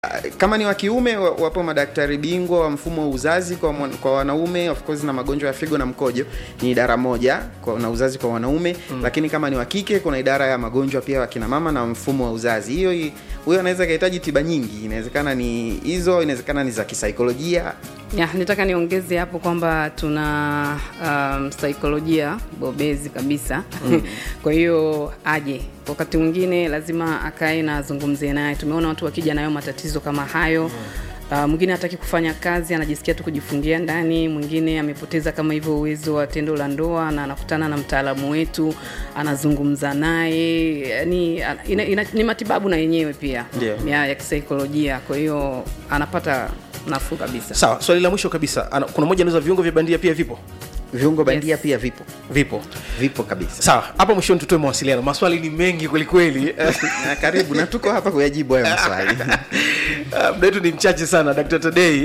kama ni wa kiume wa- wapo madaktari bingwa wa mfumo wa uzazi kwa, mwan- kwa wanaume of course na magonjwa ya figo na mkojo ni idara moja kwa, na uzazi kwa wanaume mm. lakini kama ni wa kike kuna idara ya magonjwa pia wa kina mama na mfumo wa uzazi hiyo hi- huyo anaweza kahitaji tiba nyingi inawezekana ni hizo inawezekana ni za kisaikolojia ya, nitaka niongeze hapo kwamba tuna um, saikolojia bobezi kabisa mm. kwa hiyo aje wakati mwingine lazima akae na azungumzie naye tumeona watu wakija nayo matatizo kama hayo mm. Uh, mwingine hataki kufanya kazi anajisikia tu kujifungia ndani mwingine amepoteza kama hivyo uwezo wa tendo la ndoa na anakutana na mtaalamu wetu anazungumza naye yani ina, ina, ni matibabu na yenyewe pia Ndio. ya, ya kisaikolojia kwa hiyo anapata nafuu kabisa sawa swali la mwisho kabisa Ana, kuna moja anauza viungo vya bandia pia vipo viungo bandia Yes. pia vipo vipo vipo kabisa sawa hapa mwishoni tutoe mawasiliano maswali ni mengi kwelikweli na karibu na tuko hapa kuyajibu hayo maswali Uh, muda wetu ni mchache sana dr tadei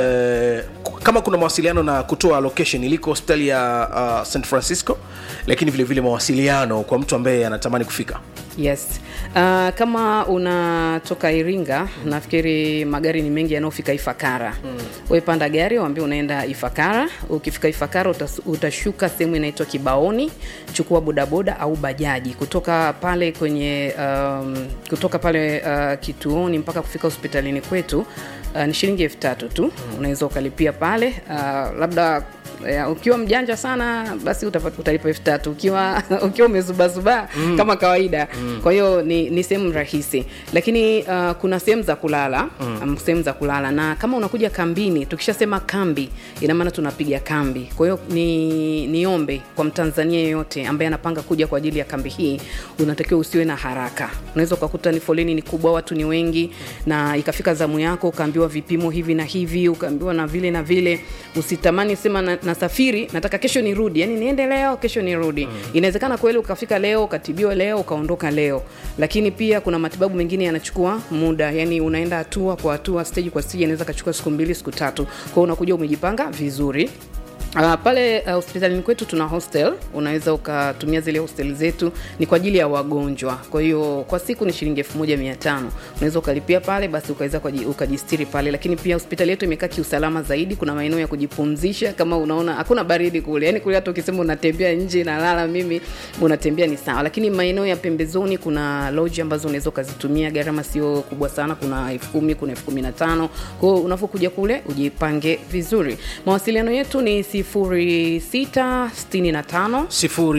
uh, kama kuna mawasiliano na kutoa location iliko hospitali ya uh, st francisco lakini vile vile mawasiliano kwa mtu ambaye anatamani kufika yes uh, kama unatoka iringa nafikiri magari ni mengi yanayofika ifakara mm. wepanda gari waambia unaenda ifakara ukifika ifakara utas, utashuka sehemu inaitwa kibaoni chukua bodaboda au bajaji kutoka pale kwenye um, kutoka pale uh, kituoni mpaka kufika hospitalini kwetu uh, ni shilingi elfu tatu tu unaweza ukalipia pale uh, labda ya, ukiwa mjanja sana basi utapata utalipa elfu tatu ukiwa ukiwa umezubazubaa mm. kama kawaida mm. kwa hiyo ni, ni sehemu rahisi lakini uh, kuna sehemu za kulala mm. sehemu za kulala na kama unakuja kambini tukishasema kambi ina maana tunapiga kambi kwa hiyo ni niombe kwa mtanzania yeyote ambaye anapanga kuja kwa ajili ya kambi hii unatakiwa usiwe na haraka unaweza ukakuta ni foleni ni kubwa watu ni wengi na ikafika zamu yako ukaambiwa vipimo hivi na hivi ukaambiwa na vile na vile usitamani sema na, nasafiri nataka kesho nirudi yani niende leo kesho nirudi mm. inawezekana kweli ukafika leo ukatibiwa leo ukaondoka leo lakini pia kuna matibabu mengine yanachukua muda yani unaenda hatua kwa hatua stage kwa stage inaweza kachukua siku mbili siku tatu kwao unakuja umejipanga vizuri Uh, pale uh, hospitalini kwetu tuna hostel unaweza ukatumia zile hostel zetu ni kwa ajili ya wagonjwa kwa hiyo kwa siku ni shilingi elfu moja mia tano unaweza ukalipia pale basi ukaweza ukaji- ukajistiri pale lakini pia hospitali yetu imekaa kiusalama zaidi kuna maeneo ya kujipumzisha kama unaona hakuna baridi kule yani kule hata ukisema unatembea nje nalala mimi unatembea ni sawa lakini maeneo ya pembezoni kuna loji ambazo unaweza ukazitumia gharama sio kubwa sana kuna elfu kumi kuna elfu kumi na tano kwao unavyokuja kule ujipange vizuri mawasiliano yetu ni sifuri sita sitini na tano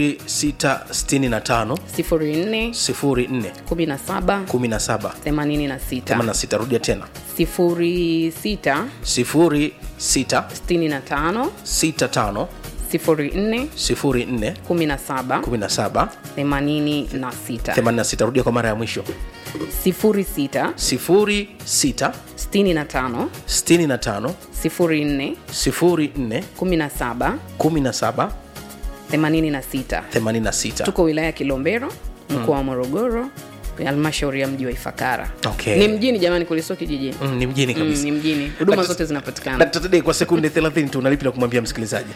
0665 sifuri nne 04 kumi na saba 17 themanini na sita 86 rudia tena sifuri sita 06 sitini na tano 65 sifuri nne 04 kumi na saba 17 themanini na sita 86 rudia kwa mara ya mwisho sifuri sita 06 sitini na tano 65 sifuri nne 04 kumi na saba 17 themanini na sita 86 tuko wilaya ya kilombero mkoa wa morogoro halmashauri ya mji wa ifakara Okay. ni mjini jamani kulisio kijijini Mm, ni mjini mm, kabisa ni mjini huduma Dkt. zote zinapatikana Dkt. Tadei, kwa sekunde 30 tu unalipi la kumwambia msikilizaji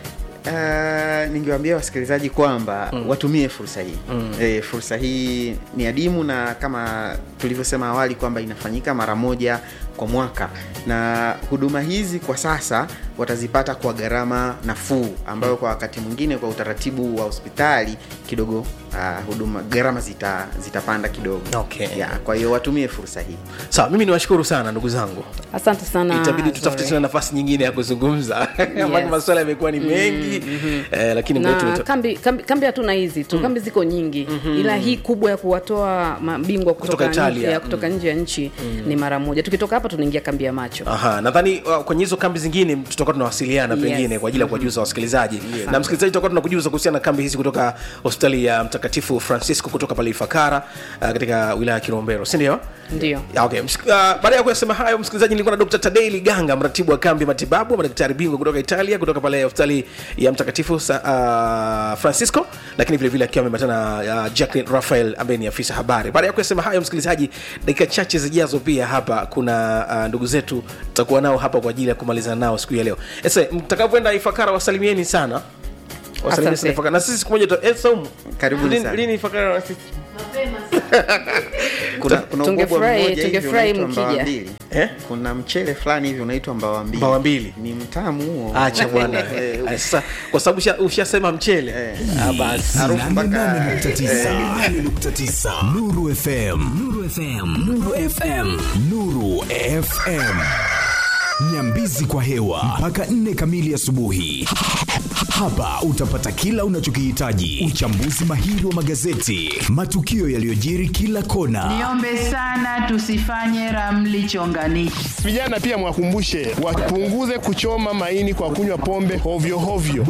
Uh, ningewaambia wasikilizaji kwamba mm. watumie fursa hii mm. e, fursa hii ni adimu na kama tulivyosema awali kwamba inafanyika mara moja kwa mwaka na huduma hizi kwa sasa watazipata kwa gharama nafuu ambayo kwa wakati mwingine kwa utaratibu wa hospitali kidogo uh, huduma gharama zita, zitapanda kidogo Okay. yeah, kwa hiyo watumie fursa hii sawa mimi niwashukuru sana ndugu zangu asante sana itabidi tutafute Zore. tena nafasi nyingine ya kuzungumza yes. Yes. maswala yamekuwa ni mengi mm-hmm. eh, lakini muda na wetu kambi, kambi, kambi hatuna hizi tu kambi ziko nyingi ila hii kubwa ya kuwatoa mabingwa kutoka, Kutoka nje, Italia. ya, kutoka nje ya nchi ni mara moja tukitoka hapa tunaingia kambi ya macho Aha, nadhani uh, kwenye hizo kambi zingine tutakuwa tunawasiliana Yes. pengine kwa ajili ya kuwajuza wasikilizaji na msikilizaji tutakuwa tunakujuza kuhusiana na kambi hizi kutoka hospitali ya mtakatifu francisco kutoka pale ifakara uh, katika wilaya ya kilombero si ndio ndio Ya, okay. Msik- uh, baada ya kuyasema hayo msikilizaji nilikuwa na dr tadei liganga mratibu wa kambi ya matibabu madaktari bingwa kutoka italia kutoka pale hospitali ya mtakatifu sa, uh, francisco lakini vile vile akiwa ameambatana na uh, jacklin rafael ambaye ni afisa habari baada ya kuyasema hayo msikilizaji dakika chache zijazo pia hapa kuna uh, ndugu zetu tutakuwa nao hapa kwa ajili ya kumalizana nao siku ya leo ese mtakapoenda ifakara wasalimieni sana wasalimieni sana Asante. ifakara na sisi siku moja tuta- eh, Saumu, Karibuni lini- sana. lini ifakara na sisi kuna, kuna ubwabwa Tungefurahi- mmoja hivi tungefurahi unaitwa mbawa mkija. mbili Eh? kuna mchele fulani hivi unaitwa mbawa mbili Mbawa mbili. ni mtamu huo acha bwana Eh, Eh, sasa kwa sababu usha- ushasema mchele Eh. Ah, basi harufu mpaka 88.9 Nuru FM Nuru FM Nuru FM Nuru FM Nyambizi kwa hewa mpaka nne kamili asubuhi. Hapa utapata kila unachokihitaji: uchambuzi mahiri wa magazeti, matukio yaliyojiri kila kona, Niombe sana tusifanye ramli chonganishi. Vijana pia mwakumbushe wapunguze kuchoma maini kwa kunywa pombe hovyo hovyo.